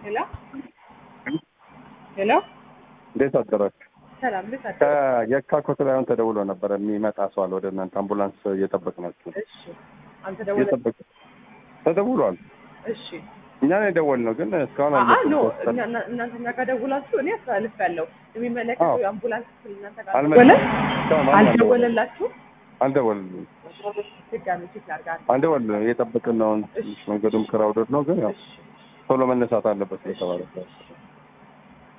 ሄሎ ሄሎ፣ እንዴት አደራችሁ? ሰላም እንዴት አደሩ? ከየካ ኮትላዩን ተደውሎ ነበረ የሚመጣ ሰው አለ ወደ እናንተ አምቡላንስ እየጠበቅናችሁ ነው። እሺ፣ አንተ ደወለ። እየጠበቅ ተደውሏል። እሺ፣ እኛ ነው የደወልነው ግን እስካሁን አአ ኖ አልመጡም። እኛ- እና- እናንተ እኛ ጋር ደውላችሁ እኔ አስተላልፍ ያለው የሚመለከተው አዎ። የአምቡላንስ ክፍል እናንተ ጋር አልመጣም። ደወለ እስካሁን አልደወለም። አልደወለላችሁ? አልደወልንም ድጋሚ ቼክ ላድርግ። አልደወልንም። እየጠበቅን ነው። ትንሽ መንገዱም ክራውደድ ነው ግን ያው እሺ ቶሎ መነሳት አለበት ስለተባለ